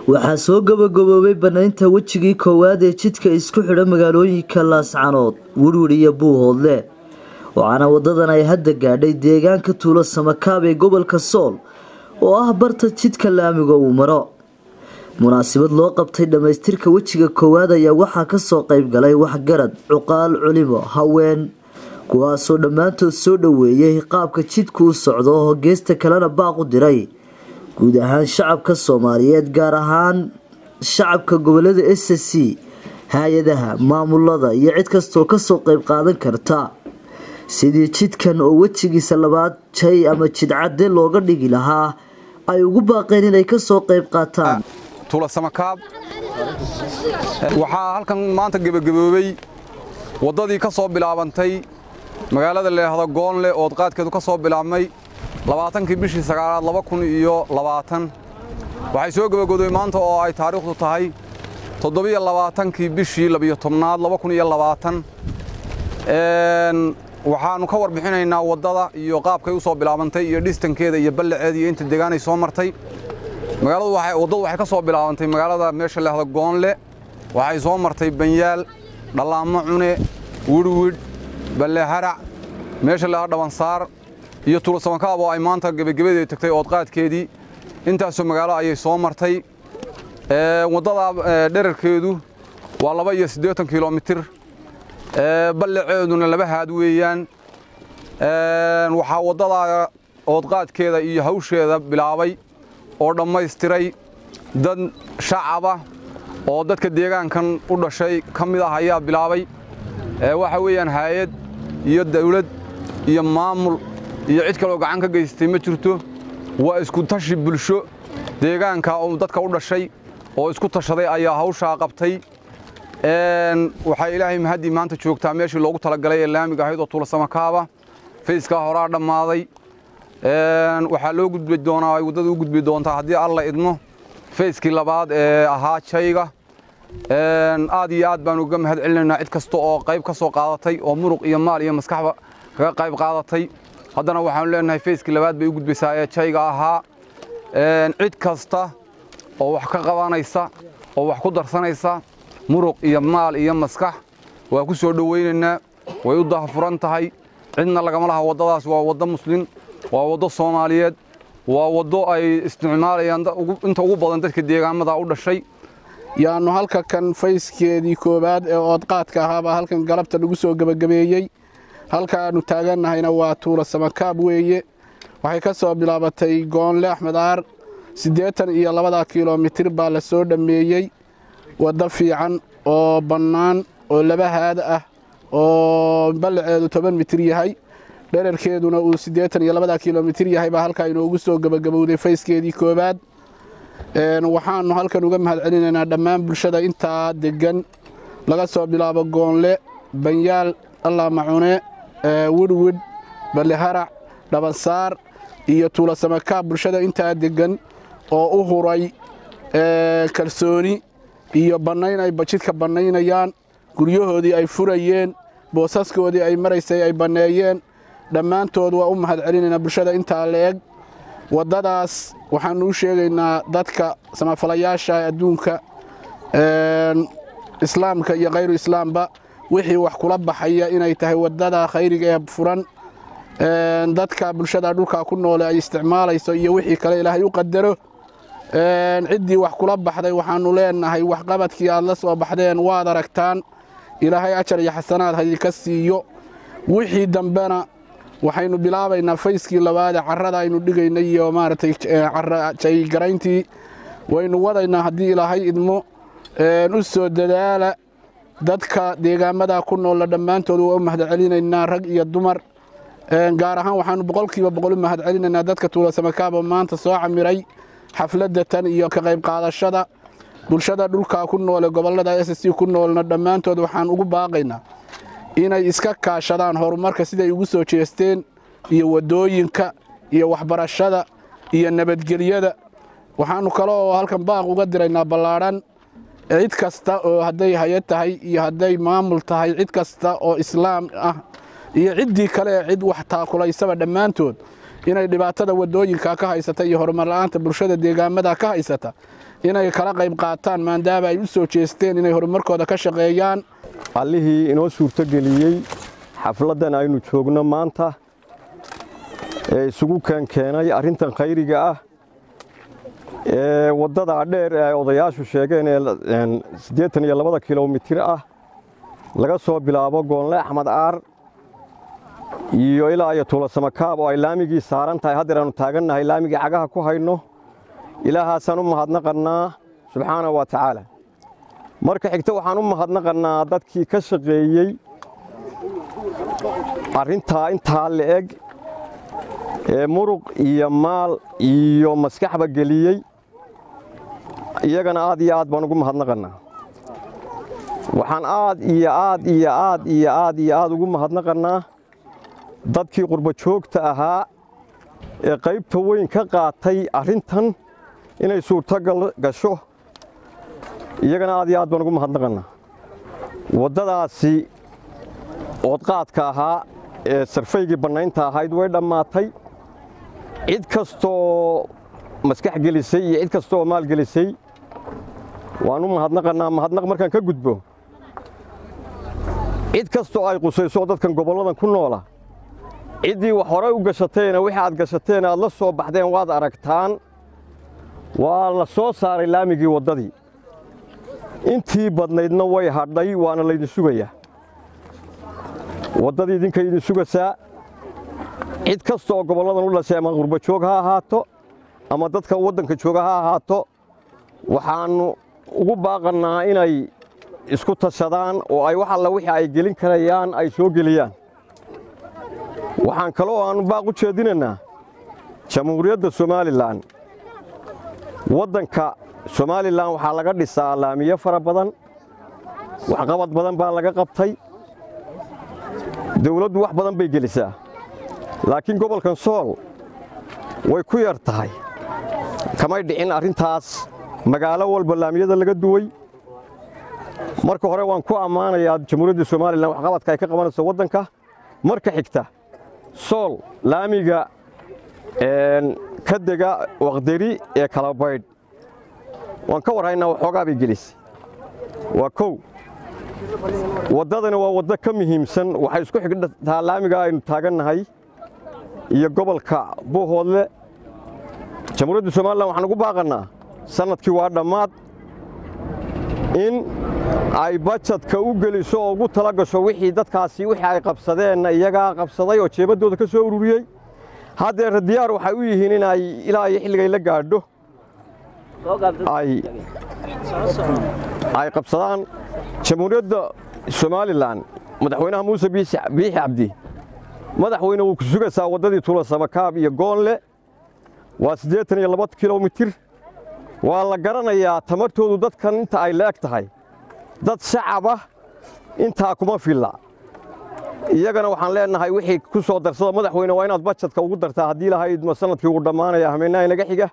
waxaa soo gabagaboobay banaynta wejigii koowaad ee jidka isku xidha magaalooyinka laascanood wirwir iyo buuhoodle waxaana wadadan ay hadda gaadhay deegaanka tuulo samakaab ee gobolka sool oo ah barta jidka laamiga uu maro munaasabad loo qabtay dhammaystirka wejiga koowaad ayaa waxaa kasoo qayb galay waxgarad cuqaal culimo haween kuwaasoo dhammaantood soo dhoweeyay qaabka jidku u socdo oo geesta kalena baaq u diray guud ahaan shacabka soomaaliyeed gaar ahaan shacabka gobolada s c hay-adaha maamulada iyo cid kastoo kasoo qayb qaadan karta sidii jidkan oo wejigiisa labaad jay ama jidcadde looga dhigi lahaa ay ugu baaqeen inay kasoo qayb qaataan tuulasamakaab waxaa halkan maanta gebagaboobay waddadii ka soo bilaabantay magaalada leehdo goonle ood qaadkeedu ka soo bilaabmay labaatankii bishii sagaalaad laba kun iyo labaatan waxay soo gebagobday maanta oo ay taariikhdu tahay toddobiyo labaatankii bishii labiyo tobnaad laba kun iyo labaatan waxaannu ka warbixinaynaa waddada iyo qaabkay u soo bilaabantay iyo dhistankeeda iyo ballaceeda iyo inta deegaanay soo martay magaaladu waddadu waxay ka soo bilaabantay magaalada meesha leehda goonle waxay soo martay banyaal dhallaamo cune wirwidh balleharac meesha leehda dhabansaar iyo tuulasamakaab oo ay maanta gebagabadeeda tagtay oodqaadkeedii intaasoo magaalo ayay soo martay waddada dherarkeedu waa laba iyo siddeetan kilomitir ballaceeduna laba haad weeyaan waxaa waddada oodqaadkeeda iyo hawsheeda bilaabay oo dhammaystiray dad shacaba oo dadka deegaankan u dhashay ka mid ah ayaa bilaabay waxa weeyaan haayad iyo dawlad iyo maamul iyo cid kaloo gacan ka geystay ma jirto waa isku tashi bulsho deegaanka oo dadka u dhashay oo isku tashaday ayaa hawshaa qabtay waxaa ilaahay mahaddii maanta joogtaa meeshii loogu talagalay ee laamiga ahayd oo tuulasamakaaba fayskaa horaa dhammaaday waxaa loo gudbi doonaa ay waddada u gudbi doontaa haddii alla idmo fayskii labaad ee ahaa jayga aad iyo aad baan uga mahad celinaynaa cid kasta oo qayb ka soo qaadatay oo muruq iyo maal iyo maskaxba kaga qayb qaadatay haddana waxaanu leenahay fayskii labaad bay u gudbaysaa ee jayga ahaa cid kasta oo wax ka qabanaysa oo wax ku darsanaysa muruq iyo maal iyo maskax waa ku soo dhowaynaynaa way u dahafuran tahay cidna lagama laha waddadaas waa waddo muslin waa waddo soomaaliyeed waa waddo ay isticmaalayaan inta ugu badan dadka deegaamada u dhashay yaannu halka kan fayskeedii koowaad ee oodqaadka ahaabaa halkan galabta lagu soo gebagabeeyey halka aannu taagannahayna waa tuula samakaab weeye waxay ka soo bilaabatay goonle axmed aar siddeetan iyo labada kilomitir baa la soo dhammeeyey waddo fiican oo bannaan oo laba haad ah oo ballaceedu toban mitir yahay dherarkeeduna uu siddeetan iyo labada kilomitir yahay baa halkaa inoogu soo gebagabowday fayskeedii koowaad waxaannu halkan uga mahad celinaynaa dhammaan bulshada intaa deggan laga soo bilaabo goonle banyaal allaa macune wirwidh balleharac dhabansaar iyo tuulasamakaab bulshada intaa deggan oo u huray kalsooni iyo bannayn ay bajidka bannaynayaan guryahoodii ay furayeen boosaskoodii ay maraysay ay banneeyeen dhammaantood waa u mahad celinaynaa bulshada intaa la eg waddadaas waxaannu u sheegaynaa dadka samafalayaasha adduunka islaamka iyo khayru islaamba wixii wax kula baxaya inay tahay waddada khayriga ee furan dadka bulshada dhulkaa ku noole ay isticmaalayso iyo wixii kale ilaahay u qadaro ciddii wax kula baxday waxaannu leenahay waxqabadkii aad la soo baxdeen waad aragtaan ilaahay ajar iyo xasanaad haydinka siiyo wixii dambena waxaynu bilaabaynaa fayskii labaadee carrada aynu dhigaynay iyo maaragtay jaygarayntii waynu wadaynaa haddii ilaahay idmo u soo dadaala dadka deegaamada ku noolla dhammaantood waa u mahad celinaynaa rag iyo dumar gaar ahaan waxaannu boqolkiiba boqol u mahad celinaynaa dadka tuulasamakaaba maanta soo camiray xafladda tan iyo ka qayb qaadashada bulshada dhulkaa ku noole gobollada s c ku noolna dhammaantood waxaan ugu baaqaynaa inay iska kaashadaan horumarka siday ugu soo jeesteen iyo waddooyinka iyo waxbarashada iyo nabadgelyada waxaannu kale oo halkan baaq uga diraynaa ballaadhan cid kasta oo hadday hay-ad tahay iyo hadday maamul tahay cid kasta oo islaam ah iyo ciddii kale ee cid wax taakulaysaba dhammaantood inay dhibaatada waddooyinka ka haysata iyo horumar la'aanta bulshada deegaamada ka haysata inay kala qayb qaataan maadaama ay u soo jeesteen inay horumarkooda ka shaqeeyaan allihii inoo suurtogeliyey xafladdan aynu joogno maanta ee isugu keenkeenay arrintan khayriga ah ee waddadaa dheer ee ay odayaashu sheegeen ee siddeetan iyo labada kilomitir ah laga soo bilaabo goonle axmed aar iyo ilaa iyo tuulasamakaab oo ay laamigii saaran tahay haddeer aanu taagannahay laamigii cagaha ku hayno ilaahaasaan u mahadnaqannaa subxaana wa tacaala marka xigta waxaan u mahadnaqannaa dadkii ka shaqeeyey arrintaa intaa le'eg ee muruq iyo maal iyo maskaxba geliyey iyagana aad iyo aad baan ugu mahadnaqannaa waxaan aad iyo aad iyo aad iyo aad iyo aad ugu mahadnaqannaa dadkii qurbo joogta ahaa ee qaybta weyn ka qaatay arrintan inay suurtogal gasho iyagana aad iyo aad baan ugu mahadnaqannaa waddadaasi oodqaadka ahaa ee sarfaygii bannaynta ahayd way dhammaatay cid kastoo maskax gelisay iyo cid kastooo maal gelisay waan u mahadnaqannaa mahadnaq markaan ka gudbo cid kastoo ay qusayso dadkan gobolladan ku noola ciddii wax horay u gashateena wixii aad gashateen aad la soo baxdeen waad aragtaan waa la soo saaray laamigii waddadii intii badnaydna way hadhay waana laydin sugayaa waddadii idinkay idin sugaysaa cid kasta oo gobolladan u dhashay ama qurbo joog ha ahaato ama dadka waddanka jooga ha ahaato waxaannu ugu baaqannaa inay isku tashadaan oo ay wax alla wixii ay gelin karayaan ay soo geliyaan waxaan kaloo aannu baaq u jeedinaynaa jamhuuriyadda somalilan waddanka somalilan waxaa laga dhisaa laamiyo fara badan waxqabad badan baa laga qabtay dawladdu wax badan bay gelisaa laakiin gobolkan sool way ku yar tahay kamay dhicin arrintaas magaalo walba laamiyada laga duway marka hore waan ku ammaanayaa jamhuuriyadda somalilan waxqabadka ay ka qabanayso waddanka marka xigta sool laamiga ka dega waqderi ee kala baydh waan ka warhaynaa waxoogaa bay gelisay waa kow waddadani waa waddo ka muhiimsan waxay isku xigtaa laamiga aynu taagannahay iyo gobolka buuhoodle jamhuuriyadda somalilan waxaan ugu baaqannaa sannadkii waa dhammaad in ay bajadka u geliso oo ugu tala gasho wixii dadkaasi wixii ay qabsadeenna iyagaa qabsaday oo jeebaddooda ka soo ururiyey haddeer diyaar waxay u yihiin inay ilaa iyo xilligay la gaadho ay qabsadaan jamhuuriyadda somalilan madaxweynaha muuse biixi cabdi madaxweyne wuu ku sugaysaa waddadii tuulasamakaab iyo goonle waa siddeetan iyo laba kilomitir waa la garanayaa tamartoodu dadkan inta ay la eg tahay dad shacabah intaa kuma filla iyagana waxaan leennahay wixii ku soo darsada madaxweyne waa inaad bajadka ugu dartaa haddii lahaydma sannadkii uu dhammaanaya hameennaha inaga xiga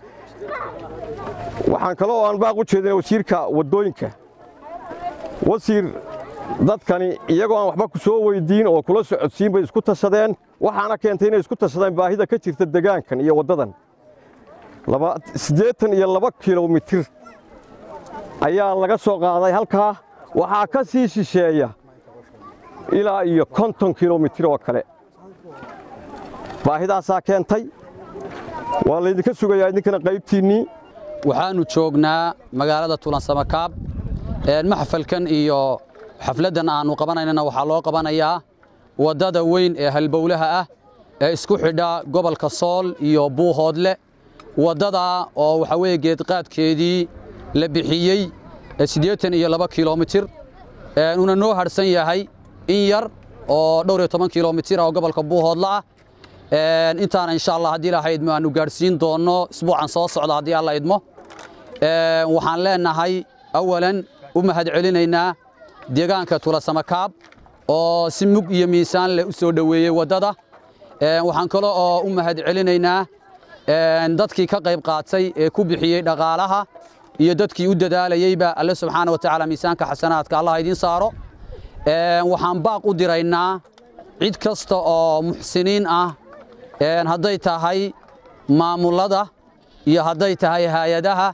waxaan kaloo aan baaq u jeedina wasiirka waddooyinka wasiir dadkani iyagoo aan waxba ku soo weyddiin oo kula socodsiin bay isku tashadeen waxaana keentay inay isku tashadeen baahida ka jirta degaankan iyo waddadan siddeetan iyo laba kilomitir ayaa laga soo qaaday halkaa waxaa ka sii shisheeya ilaa iyo konton kilomitir oo kale baahidaasaa keentay waa laydinka sugayaa idinkana qaybtiinnii waxaannu joognaa magaalada tulansamakaab maxfalkan iyo xafladdan aannu qabanaynana waxaa loo qabanayaa waddada weyn ee halbowlaha ah ee isku xidha gobolka sool iyo buuhoodle waddadaa oo waxaa weeye geedqaadkeedii la bixiyey siddeetan iyo laba kilomitir una noo hadhsan yahay in yar oo dhowr iyo toban kilomitir ah oo gobolka buuhoodla ah intaana insha allah haddii ilaha idmo aanu gaadhsiin doonno isbuucan soo socda haddii alla idmo waxaan leennahay awalan u mahad celinaynaa deegaanka tulasamakaab oo si mug iyo miisaan leh u soo dhoweeyey waddada waxaan kale oo u mahad celinaynaa dadkii ka qayb qaatay ee ku bixiyey dhaqaalaha iyo dadkii u dadaalayeyba alle subxaana wa tacaala miisaanka xasanaadka allah idiin saaro waxaan baaq u diraynaa cid kasta oo muxsiniin ah hadday tahay maamulada iyo hadday tahay hay-adaha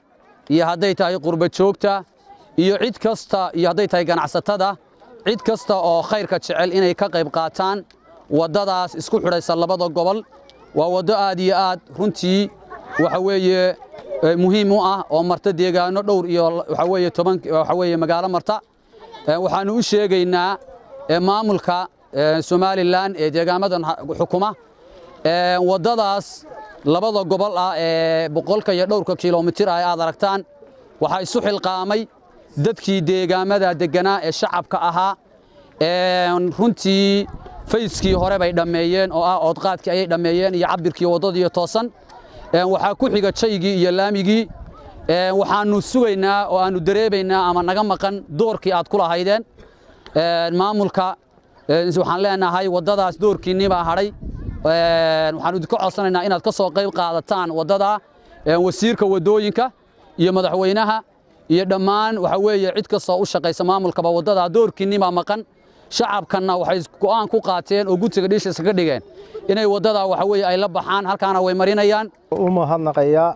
iyo hadday tahay qurba joogta iyo cid kasta iyo hadday tahay ganacsatada cid kasta oo khayrka jecel inay ka qayb qaataan waddadaas isku xidhaysa labada gobol waa waddo aad iyo aad runtii waxa weeye muhiim u ah oo marta deegaano dhowr iyo waxa weeye toban waxa weeye magaalo marta waxaanu u sheegaynaa maamulka somalilan ee deegaamadan xukuma waddadaas labada gobol ah ee boqolka iyo dhowrka kilomitir ah aad aragtaan waxaa isu xilqaamay dadkii deegaamada degganaa ee shacabka ahaa runtii fayskii hore bay dhammeeyeen oo ah oodqaadkii ayay dhammeeyeen iyo cabirkii waddadiiyo toosan waxaa ku xiga jaygii iyo laamigii waxaannu sugaynaa oo aannu dareemaynaa ama naga maqan doorkii aad ku lahaydeen maamulka waxaan leenahay waddadaas doorkiinnii baa hadhay waxaannu idinka codsanaynaa inaad ka soo qayb qaadataan waddadaa wasiirka waddooyinka iyo madaxweynaha iyo dhammaan waxa weeye cid kastoo u shaqaysa maamulkaba waddadaa doorkiinnii baa maqan shacabkanna waxay go'aan ku qaateen oo gutiga dhiishiisa ka dhigeen inay waddadaa waxa weeye ay la baxaan halkaana way marinayaan u mahadnaqayaa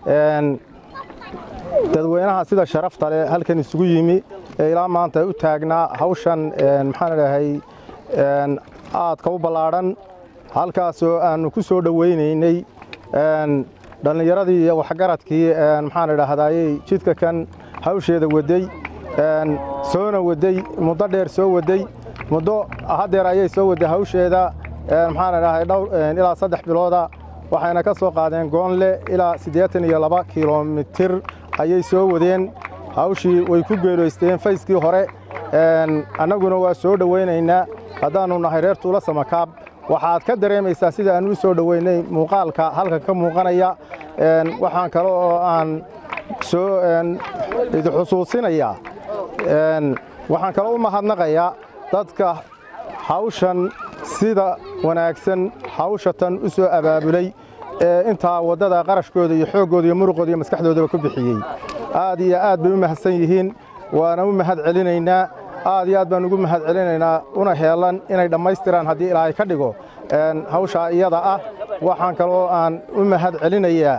dadweynaha sida sharafta leh halkan isugu yimi ee ilaa maanta u taagnaa hawshan maxaan idhahay aadka u ballaadhan halkaasoo aannu ku soo dhowaynaynay dhallinyaradii iyo waxgaradkii maxaan idhaahdayey jidka kan hawsheeda waday soona waday muddo dheer soo waday muddo haddeer ayay soo waday hawsheeda maxaan idhahay dhowr ilaa saddex bilooda waxayna ka soo qaadeen goonle ilaa siddeetan iyo laba kilomitir ayay soo wadeen hawshii way ku geelaysteen fayskii hore annaguna waa soo dhowaynaynaa haddaannu nahay reer tuula samakaab waxaad ka dareemaysaa sida aan u soo dhoweynay muuqaalka halkan ka muuqanaya waxaan kale oo aan soo idi xusuusinayaa waxaan kale u mahadnaqayaa dadka hawshan sida wanaagsan hawshatan u soo abaabulay ee intaa waddada qarashkooda iyo xooggooda iyo muruqooda iyo maskaxdoodaba ku bixiyey aad iyo aad bay u mahadsan yihiin waana u mahad celinaynaa aad iyo aad baan ugu mahad celinaynaa una heelan inay dhammaystiraan haddii ilaahay ka dhigo hawshaa iyada ah waxaan kaloo aan u mahad celinayaa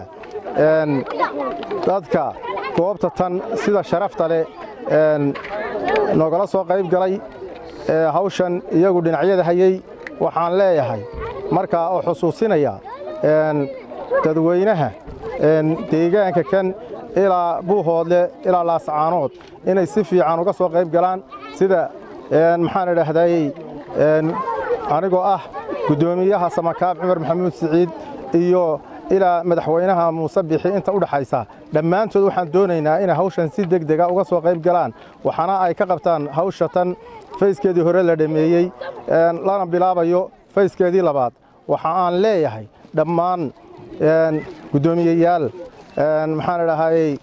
dadka goobta tan sida sharafta leh noogala soo qayb galay hawshan iyagu dhinacyada hayey waxaan leeyahay markaa oo xusuusinaya dadweynaha deegaanka kan ilaa buuhoodle ilaa laasacaanood inay si fiican uga soo qayb galaan sida maxaan idhaahdayey anigoo ah guddoomiyaha samakaab cumar maxamuud siciid iyo ilaa madaxweynaha muuse bixi inta u dhaxaysa dhammaantood waxaan doonaynaa inay hawshan si deg dega uga soo qayb galaan waxaana ay ka qabtaan hawsha tan fayskeedii hore la dhammeeyey lana bilaabayo fayskeedii labaad waxa aan leeyahay dhammaan guddoomiyeyaal maxaan idhahayey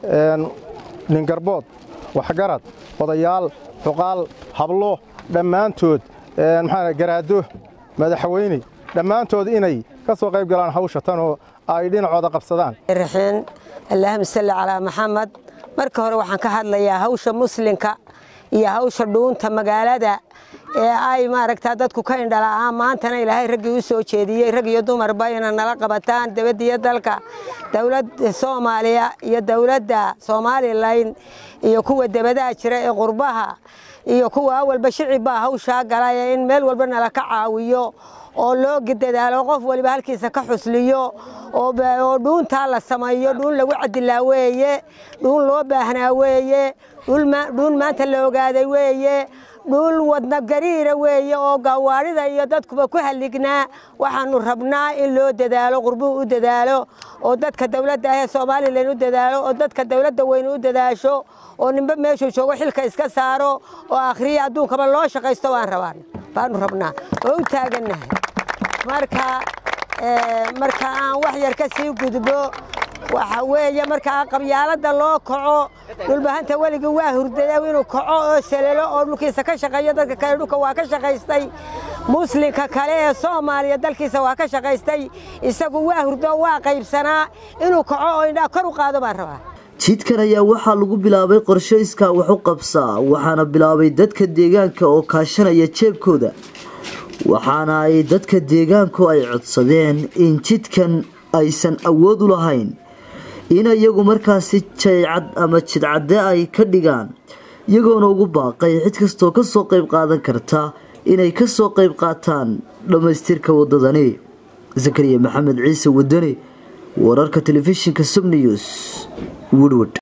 ningarbood waxgarad odayaal xuqaal hablo dhammaantood maxaa garaado madaxweyne dhammaantood inay ka soo qayb galaan hawsha tanoo ay dhinacooda qabsadaan raxiin allaahuma salli calaa maxamed marka hore waxaan ka hadlayaa hawsha muslinka iyo hawsha dhuunta magaalada ee ay maaragtaa dadku ka indhala'aan maantana ilaahay raggii u soo jeediyey rag iyo dumarba inay nala qabataan dibadda iyo dalka dowladda soomaaliya iyo dowladda somalilan iyo kuwa debadaha jira ee qurbaha iyo kuwa awalba shicibaa hawshaa galaya in meel walba nala ka caawiyo oo loo dadaalo qof waliba halkiisa ka xusliyo oo dhuuntaa la sameeyo dhuun lagu cadilaa weeye dhuun loo baahnaa weeye dhuun maanta la ogaaday weeye dhuul wadna gariira weeye oo gawaarida iyo dadkuba ku hallignaa waxaanu rabnaa in loo dadaalo qurbuhu u dadaalo oo dadka dowladda ahee somalilan u dadaalo oo dadka dowladda weyne u dadaasho oo ninba meeshuu joogo xilka iska saaro oo akhriya adduunkaba loo shaqaysto waan rabaan baanu rabnaa oo u taagannahay marka marka aan wax yar ka sii gudbo waxa weeye markaa qabyaalada loo kaco dhulbahanta weligii waa hurdada inuu kaco oo salalo oo dhulkiisa ka shaqeeyo dadka kale dhulka waa ka shaqaystay muslimka kale ee soomaaliya dalkiisa waa ka shaqaystay isagu waa hurdo waa qaybsanaa inuu kaco oo indhaa kor u qaado baan rabaa jidkan ayaa waxaa lagu bilaabay qorshe iskaa wax u qabsaa waxaana bilaabay dadka deegaanka oo kaashanaya jeebkooda waxaana ay dadka deegaanku ay codsadeen in jidkan aysan awood u lahayn in iyagu markaasi jaycad ama jidcadde ay ka dhigaan iyagoona ugu baaqay cid kastoo kasoo qayb qaadan karta inay kasoo qayb qaataan dhammaystirka wadadani zakariya maxamed ciise wadani wararka telefishinka subnews woodward